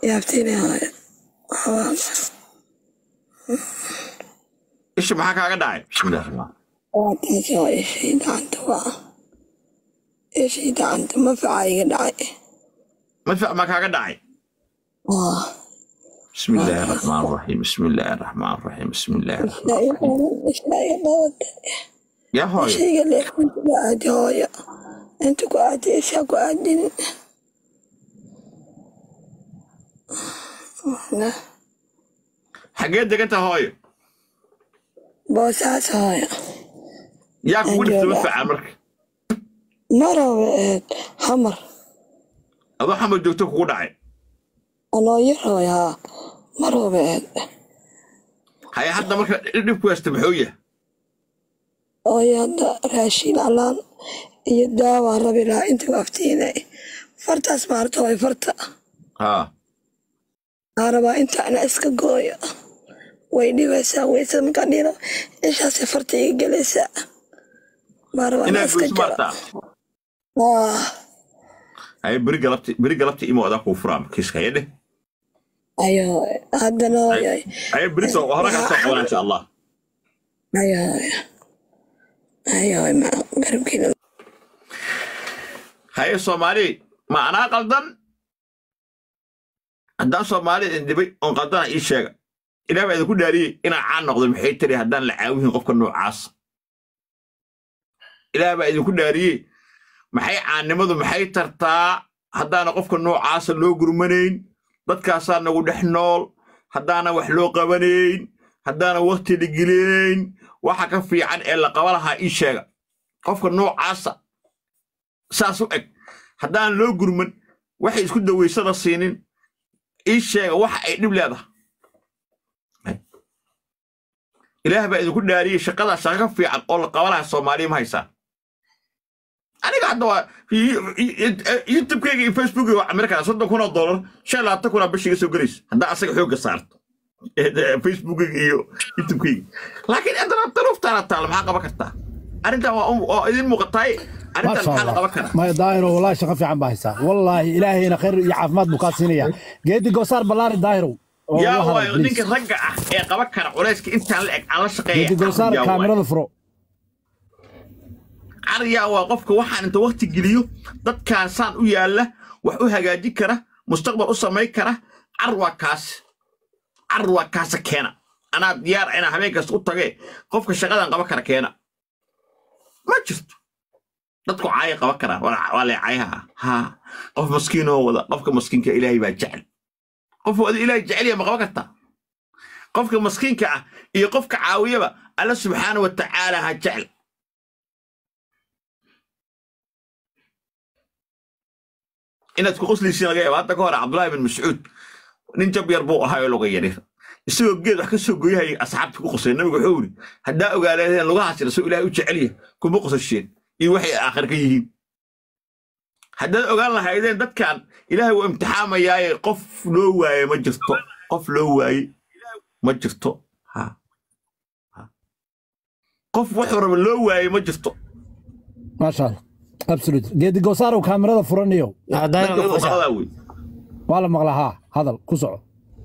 yaabtiina hooyo isha maxaa kaaga dhacay bismillahi raxmaan waa taasi oo ishii gacanta waa ishii gacanta mafaca iga dhacay madfac maa kaaga dhacay waa bismi illaahi raxmaan raxiim bismi illaahi raxmaan raxiim bismi illaahi raxmaan ishaa iga qaban ishaa iga qabata yaa hooyo ishayga leexinta ku aadi hooyo inta ku aadi ishaa ku aadin xaggee deganta hooyo boosaas hooyo yaa kugu dhifta Anjooga. madfaca marka marooba eed hamar adoo xamar joogto kugu dhacay anoo yar hooyo haa marooba eed haya hadda marka dhibku haysta muxuu yahay hooyo hadda raashin alaan iyo daawaa rabi lahaa inta waftiinay fartaas maarta hooyo farta haa aa rabaa inta ana iska gooyo way dhibaysaa weysada markaan dhino ishaasay farta iga gelaysaa baa rabaa inaa inaad iska goyso jaro maartaa waa haya beri galabti beri galabti imo adaa kuu furaa kiiska haya dheh ayo haddana hooyo haya beri soo hore kaa soo qabanaa insha allah ayo hooyo ayo hooyo ma garabkiina haye soomaali ma anaa qaldan haddaan soomaali idin dhibay oon qaldana ii sheega ilaah baa idinku dhaariyey inaan caan noqdo maxay tiri haddaan la caawihin qofka noocaas ilaah baa idinku dhaariyey maxay caannimadu maxay tartaa haddaana qofka noocaasa loo gurmanayn dadkaasaa nagu dhex nool haddaana wax loo qabanayn haddaana wakti la gelinayn waxa ka fiican ee la qaba lahaa ii sheega qofka noocaasa saas u eg haddaan loo gurman waxay isku dawaysada siinin ii sheega waxa ay dhib leedahay ilaah baa idinku dhaariyey shaqadaa shaqa ka fiican oo la qaba lahaa soomaaliya ma haysaan aniga hadda waa youtubekeyga iyo facebookeyga waa amerikana soddon kun oo dollar shan iyo labaatan kunaa bishiga soo gelaysa haddaa asaga xoogga saarto facebookeyga iyo youtubekeyga laakiin haddana daruuftaana taala maxaa qaban kartaa arrintan waa un- waa idin muuqataay arrintan ما maxaa شاء la qaban الله karaa ما دايرو والله شغف عم باهيسا والله إلهي أنا خير يا عفمات بكاسينيا جيدي قصار بلاري دايرو yaa والله waayo هذا ninka بليز ragga ah ee qaban kara culayska intaan la eg aan la shaqeeya جيدي قصار yaa waayo. كاميرا فرو cariyaa waa qofka waxaan inta wakti geliyo dadkaasaan u yaalla wax u hagaajin kara mustaqbal u samayn kara car waa kaas car waa kaasa keena anaa diyaar inaa habeen kasta u tage qofka shaqadan qaban kara keena ma jirto dadku caaya qaban karaan waa waa lee caayaha ha qof maskiinoo wada qofka maskiinka ilaahay baa jecel qof wada ilaahay jecel yahay ma qaban kartaa qofka maskiinka ah iyo qofka caawiyaba alla subxaana wa tacaala ha jecel inaad ku qoslaysiin laga yaaba hadda ka hore cabdullaahi bin mascuud nin jab yar buu ahaa oo luga yarir isagoo geed wax ka soo goyahayay asxaabta ku qosay nabigu wuxuu yidhi haddaa ogaaleedeen lugahaas jira soo ilaahay u jecel yahay kuma qosasheen iyo waxay aakhir ka yihiin haddaad ogaan lahaydeen dadkan ilaahay wuu imtixaamayaaye qof loo waaye ma jirto qof loo waaye ma jirto ha ha. qof wuxuu raba loo waaye ma jirto ما شاء الله ابسولوت جيدي قصار وكاميرا فرنيو dadka fuqaradaa wey والله مغلاها هذا كسعو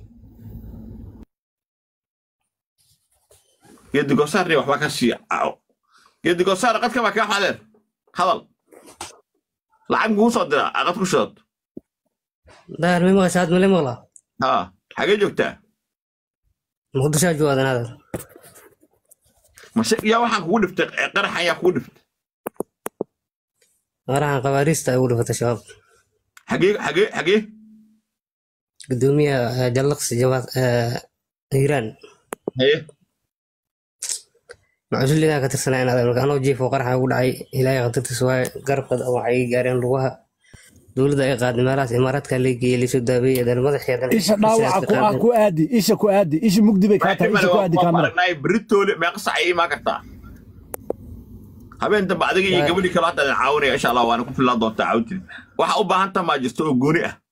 geedigosaarni waxbaa ka sii geedigosaar qadka baa kaa xadeer hadal lacag kuu soo dira aqad ku shidad daahir ma maqasha aad male maqlaa haa xagee joogtaa muqdishaa joogadan hadal mase yaa waxaan kugu dhiftay qaraxan yaa kugu dhiftay qaraxan qabaariista ay ugu dhifatay shabaab xagee xagee xagee gudoomiyaha jallaqsi jawaad hiiraan haye macusulidaa ka tirsanaa inaad marka anoo jiifo qaraxa ugu dhacay ilaahay khatartiisa waaye garabkada waxay gaareen lugaha dowladda ay qaaday meelahaas imaaraadka la geeyey laysoo daabeeyey adan madaxeedan إيش داوع كو كو آدي إيش كو آدي إيش مقدبي كاتا إيش كو آدي waa كاميرا aragnay beritoole meeqa sac ay imaan kartaa habeen dambe adiga iyo gabadhii kale hadda idin caawinaya insha allah waana ku fillaan doontaa caawintii waxa u baahan taha maa jirto oo gooni ah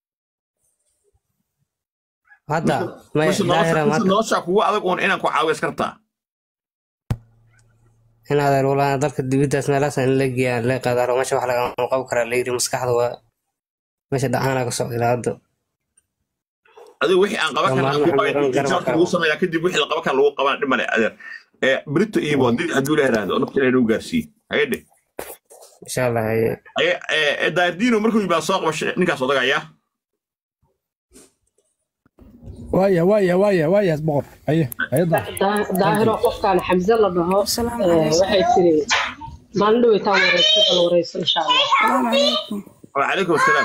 hadda maya mise daahira nolosha mise maanta nolosha kugu adag uun inaan ku caawiyo iskartaa in adeer walaa dalka dibiddaas meelahaas in la geeyaan la qaadaaro meesha wax lagama qaban karaa la yiri maskaxda waa meesha dhacaana ka socda ilaa hadda adigu wixii aan qaban Dhammaan karna waxaan garan garab lagu sameeyaa kadib wixii la qaban kara lagu qabana dhib male adeer ee brito iyo haddii hadduu la yiraahdo nafta ilahay nagu gaarsiiye hayadhe insha allah haye ee daardino markuu yimaado soo qaba shi- ninkaas odagayaa waaya waaya waaya waaya boqor haye haye daa daa- daahiro qofkaan xamse la dhaho Asalaamu eh, calaykum. waxay tiri maalin dhaweytaan wareysa bal wareyso insha allah salaamu calaykum wacalaykum asalaam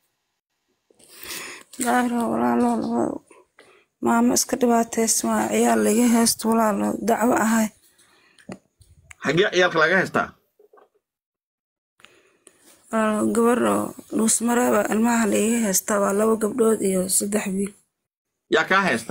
daahiro walaalo laba maamo iska dhibaataysan waa ciyaal laga heesto walaalo dacwo ahay xaggee ciyaalka laga haystaa walaalo gabar oo dhuusmareeba ilmaha laga heesta waa laba gabdhood iyo saddex wiil yaa kaa haysta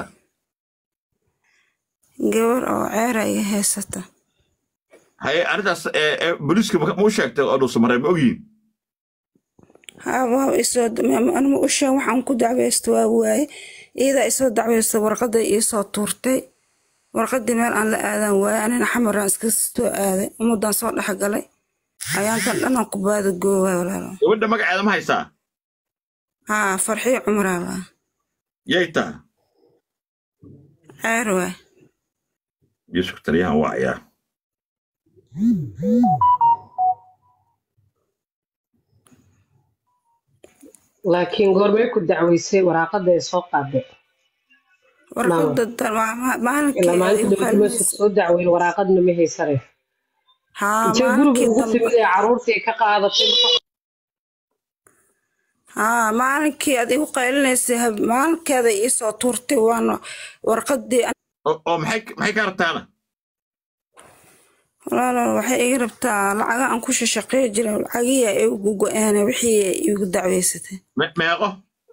gabar oo ceera iga heysata haye arrintaas ee ee booliiska ma u sheegtay oo dhuusamaree ma ogyihin haa waa isoo anima u sheeg waxaan ku dacweysta waa waaye iyadaa isoo dacweysta warqadda iisoo tuurtay warqadii meel aan la aadan waaye anina xamaraan iska soo aaday ummadan soo dhexgalay ayaantan dhanan ku baada goowaay walaalo gabadha magaceeda ma haysaa haa farxiyo cumraa laa yay taa ceer waay yusuf taliyahan waa ciyaar laakiin goormay ku dacweysay waraaqada ay soo qaaday warqadda dan- waa ma- maalinkii ilaa ay maalinta igu dhaweyta meesha qalbis- soo dacweyn waraaqadna ma haysane haa intee guriga maalinkii ugu dambe timid ee caruurtii ka qaadatay haa maalinkii aad igu qaylinaysay hab- maalinkeeda iisoo tuurtay waana warqadii oo oo maxay maxay ka rabtaana walaalo waxay iga rabtaa lacaga aan ku shashaqeey jiray lacagihii ay igu go-een wixii ay igu dacweysatay Me- meeqo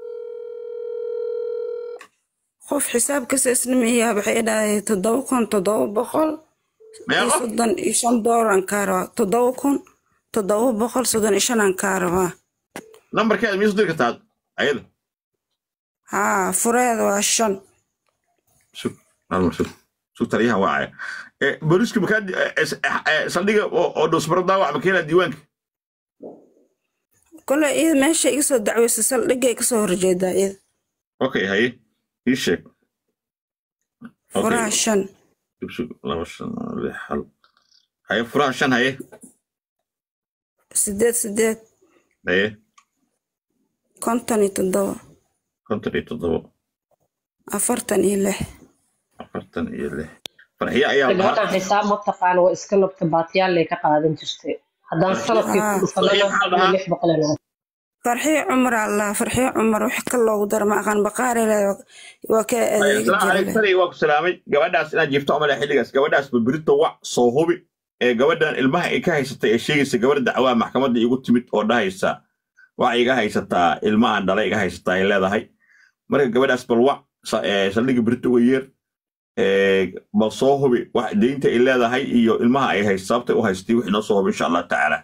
qof xisaab kasta isnimiyaa waxay dhahay toddoba kun toddoba boqol iyo meeqo soddon iyo shan doolar aan kaa rabaa toddoba kun toddoba boqol soddon iyo shan aan kaa rabaa nambarkeeda miyay soo diri kartaa ayada haa fureeda waa shan sug alma sug sug taliyahan waa caya ee booliiska makaa di- ee, ee, ee, saldhiga oo oo dhuusmaro daawac ma keenaa diiwaanka kole iyada meesha iga soo dacweysay saldhigay kasoo horjeedaa iyada okay haye ii sheeg okay furaha shan sug sug laba shan lix hal haye furaha shan haye sideed sideed haye konton iyo toddoba konton iyo toddobo afartan iyo lix afartan iyo lix farxiye ayaa lahaa gabadhan xisaab ma taqaana waa iska nabta baatiyaalay ka qaadan jirtay haddaan sanadkii ku haa Farxiye maxaa la dhufanana dhahaa lix boqol ay noqon farxiyo cumar allah farxiyo cumar wax ka loogu dara ma aqaan baqaari leh waa ka adeegi asalaamu jira calaykum leh taliya waa ku salaamay gabadhaas inaad jiifto omale xilligaas gabadhaas babirita wac soo hubi ee gabadhan ilmaha ay ka haysatay ee sheegaysa gabadha dacwaa maxkamadda igu timid oo dhahaysa waxa iga haysataa ilmahan dhala iga haysataa ay leedahay marka gabadhaas bal wac sa- ee, saldhigga birita uga yeer ee, bal soo hubi wax deynta ay leedahay iyo ilmaha ay haysa sababtay u haystay wixii noo soo hubi insha allah tacaala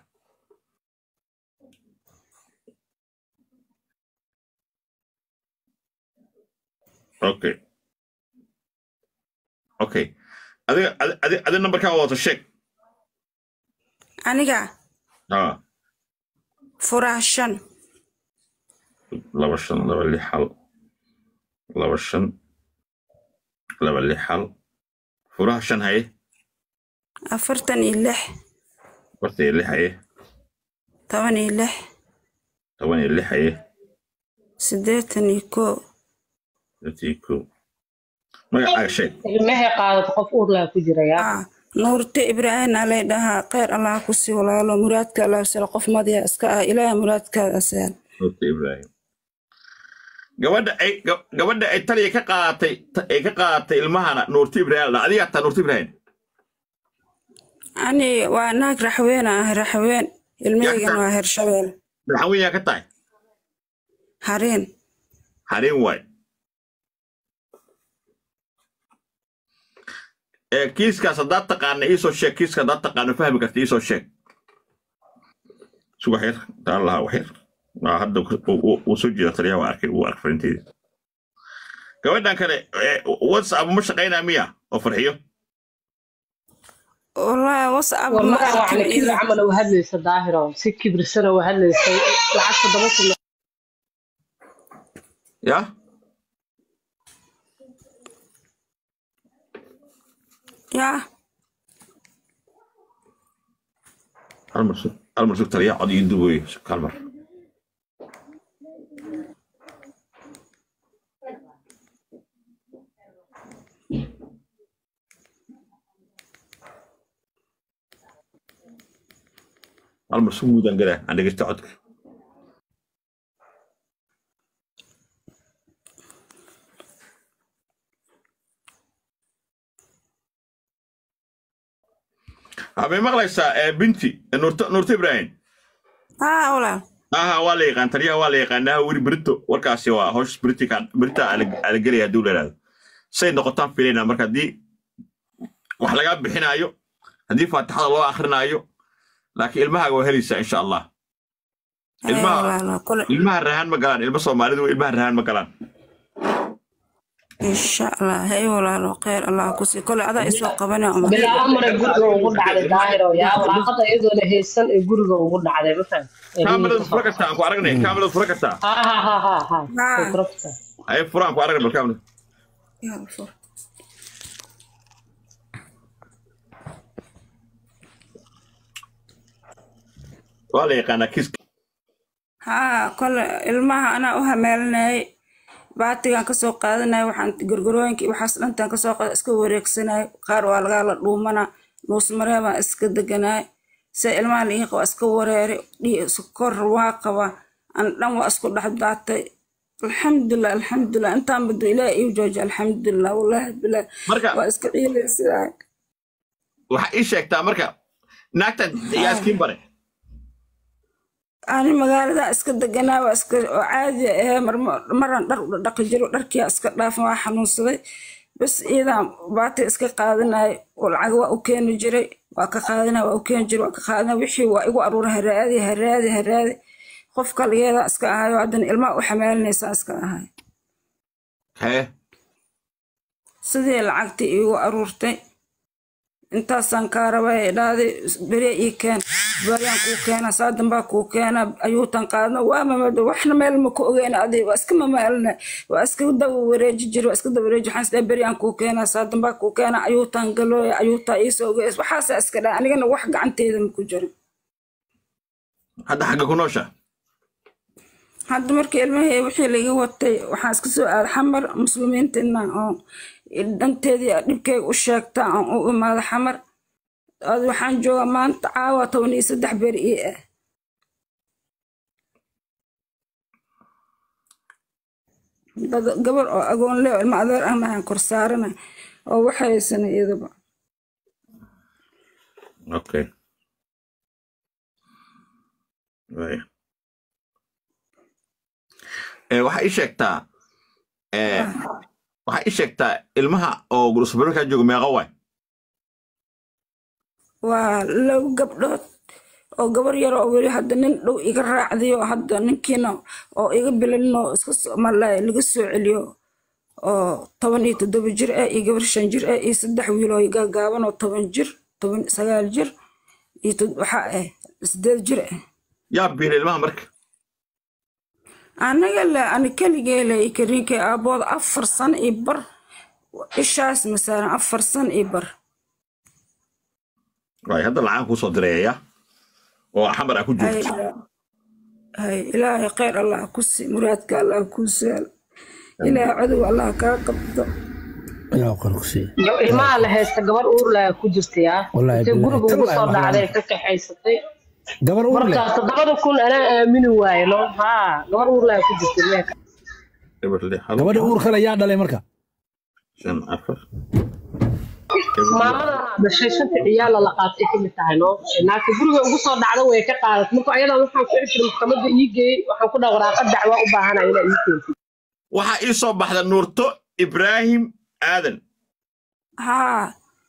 okay okay adiga adi- adi adi nambarkaa wata sheeg aniga haa furaha shan laba shan laba lix hal laba shan laba lix hal furaha shan haye afartan iyo lix afartan iyo lix haye toban iyo lix toban iyo lix haye siddeetan iyo koo afartan iyo kow magacaaga sheeg ilmahay qaadato qof uurlaa ku jirayaa aa nuurte ibraahim alay dhahaa kheyr allah ku sii walaalo muraadka allah sala qof madiya iska ah ilaaha muraadkaada seen Nuurta ibraahim gabadha ay ga- gabadha ay taliya ka qaadatay ta- ay ka qaadatay ilmahana nuurta ibraahim la adigaa taa nuurta ibraahim ani waa naag raxween ah raxween ilmahaygan waa hershabeel madaxweyne yaa ka tahay hariin hareen waay ee kiiskaas haddaad taqaana iisoo sheeg kiiska haddaad taqaano fahmi karta iisoo sheeg sugax yar taan lahaa wax yar waa hadda ku- uu- uu uu soo jeeda taliyaha waa arkay wuu ark farinteedii gabadhan kale ee, whatsapp ma shaqaynaa miya oo farxiyo wallaahi whatsapp war ma magaca arkin wacna kibir ida camal u hadlaysa daahiro si kibirsana u hadlaysay lacag toddoba kun ya yaa hal mar sug hal mar sug taliya cod iyo duboy hal mar hal mar sug muudaan galaa aan dhegeysta codka habay maqlaysaa ee binti ee nuurto nuurto ibraahim haa walaal aha waa la yaqaan taliyaha waa la yaqaanaa weli berito warkaasi waa howsha beritika berita ala gelaya hadduu leeraado say noqotaan filayna marka haddii wax lagaa bixinaayo haddii faatixada loo akrinaayo laakiin ilmahaaga waa helaysaa insha allah Haya ilmaha walaal kole ilmaha rahaan ma galaan ilma soomaalidu ilmaha rahaan ma galaan insha allah hay walaalo kheyr allah kusii kole adaa isoo qabanaya uma bilaa amare guriga ugu dhacday daahiro yaa walaaqada iyadoona haysan ee guriga ugu dhacday ma faham kaamirada fura kartaa aan ku aragnay kaamirada fura kartaa ha ha ha ha ha Haa. Fikrabta. ay fura aan ku aragnay bal kaamirada Yaa fur. waa la yaqaanaa kiiska haa kole ilmaha anaa u hameelinayay baatigan kasoo qaadanaya waxaan gorgorooyinka iyo waxaas dhantaan kasoo qaada iska wareegsanay qaar waa lagaala dhuumana nuusmaree baan iska deganay se ilmaha liiqa waa iska wareeri dhii sokor waa qaba an dhan waa isku dhex daatay alxamdulilah alxamdulilah intaan badu ilaah iu jooja alxamdulilah wallaahi bilaah marka waa iska ciilaysidaa waxaa ii sheegtaa marka naagtan yaa iskiin bare ani magaalada iska deganaa waa iska oo caadi ahee maran dhar u dhaqi jiro dharkiia iska dhaafan waa xanuunsaday bas iidan baati iska qaadanay oo lacag waa u keeni jiray waa ka qaadanay waa u keeni jiray waa ka qaadanay wixii waa igu aruuray haraadi haraadi haraadi qof kaligeeda iska ahayo haddana ilmaha u xamaalinaysaa iska ahay hee sidii lacagtii iigu aruurtay intaasaan kaa rabay dhaaday bere ii keen baryaan kuu keena saa dambaa kuu keena ayuutan qaadna waa mamado waxna meel ma ku ogeyn adi waa iska mamaalina waa iska daba wareeji jiri waa iska daba wareeji waxaan isdhaa beryaan kuu keena saa dambaa kuu keena ayuutan galooya ayuutaa iisoo ogeys waxaasaa iska dhaa anigana wax gacanteeda ma ku jirin hadda xagga ku noosha hadda markii ilmahii wixii laga watay waxaan iska soo aaday xamar muslimiinta inaan oo dhanteedii dhibkayga u sheegta aan u imaado xamar ad waxaan joogaa maanta caawa toban iyo saddex beer ii ah dad gabar oo agoon leh oo ilma adeer ahna aan kor saarana oo waxaysana iyadaba okay Right. Eh, waxaa ii sheegtaa eh, waxaa ii sheegtaa ilmaha oo gurusbaruurkaa jooga meeqa waay waa laba gabdhood oo gabar yar oo weli hadda nin dhow iga raacday oo hadda ninkiina oo iga bilalin oo iska soo malay laga soo celiyo oo toban iyo toddoba jir ah iyo gabar shan jir ah iyo saddex wiil oo gaagaaban oo toban jir toban sagaal jir iyo tod- waxaa ah sideed jir ah yaa biila ilmaha marka anaga le ani keligee le kariinkay aabbooda afar sano iyo bar ishaas masaaran afar sano iyo bar waay hadda lacaan kuu soo dirayaya oo xamar aa ku hay joogto hay ilaahay khayr allah ku sii muraadka allah kuu saal ilaahay cadow allah kaa qabto ilaa qor ku siiya Yo, ilmaha la haysta gabar uur leh ku jirta yaa Wallaahi intay billahi, guriga ugu tallahi soo ma dhacday filan. ka kaxaysatay gabar uur leh markaas toddobada kun anaa aamini waaye no haa gabar uur leh ku jirta ilmaha eber lix hal gabadha uur kale yaa dhalay marka shan afar maamadan dhashay shanta ciyaala la qaatay ka mid tahay no naagta guriga ugu soo dhacda way ka qaadat marka ayadan waxaan ku xisir maxkamadda ii geeyey waxaan ku dhaha waraaqa dacwa u baahana inaa ii keentid waxaa ii soo baxda nuurto ibraahim aadan haa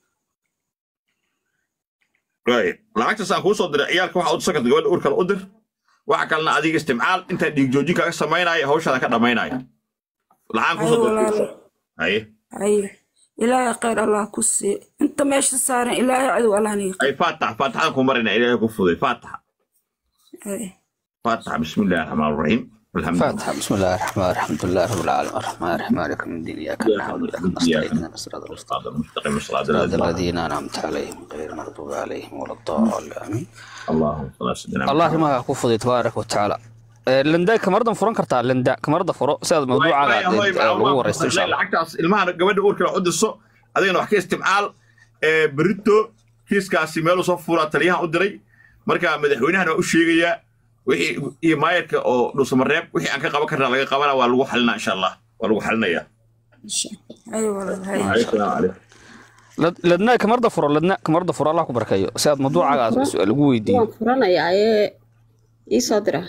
waay lacagtaas aan kuu soo diray ciyaalka waxaa u sakata gabadha uur kale u dir waxa kalena adiga istimcaal intaa dhiig joojin kaaga samaynaya hawshaada ka dhammaynaya lacaan kuu hay soo diray walaalo haye haye ilaahay khayr allah ku sii inta meesha saaran ilaahay cadow allah niga ay faatax faataxada ku marina ilaahay ku fuday faataxa hay faataxa bismillahi raxmaan raxiim alxamdulilah فاتحة بسم الله الرحمن الرحيم الحمد لله رب العالمين الرحمن الرحيم مالك يوم الدين إياك نعبد وإياك نستعين اهدنا الصراط المستقيم المستقيم الصراط صراط الذين الذين أنعمت عليهم غير المغضوب عليهم ولا الضالين آمين اللهم صل على سيدنا الله ما كفضي تبارك وتعالى لندا كمرضا فرن كرتا لندا كمرضا فرو سيد موضوع lagu waraysto insha Allah lacagtaas ilmaha gabadha uurkana u diso adigana wax ka isticmaal ee berito kiiskaasi meeluu soo fuulaa taliyahan u diray marka madaxweynahana waa u sheegayaa wixii iyo maayarka oo dhuusamareeb wixii aan ka qaban karnaa laga qabana waa lagu xalinaa insha allah waa lagu xalinayaa ay walaalahay asalaamu calaykum ladna kamarda furo ladna kamarda furo Allah ku barkayo si aad mawduucaaga su'aal ugu weydiiyo waan furanayaa ee ii soo dira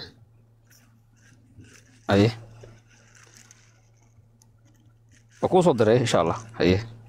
aye waa kuu soo diray insha Allah aye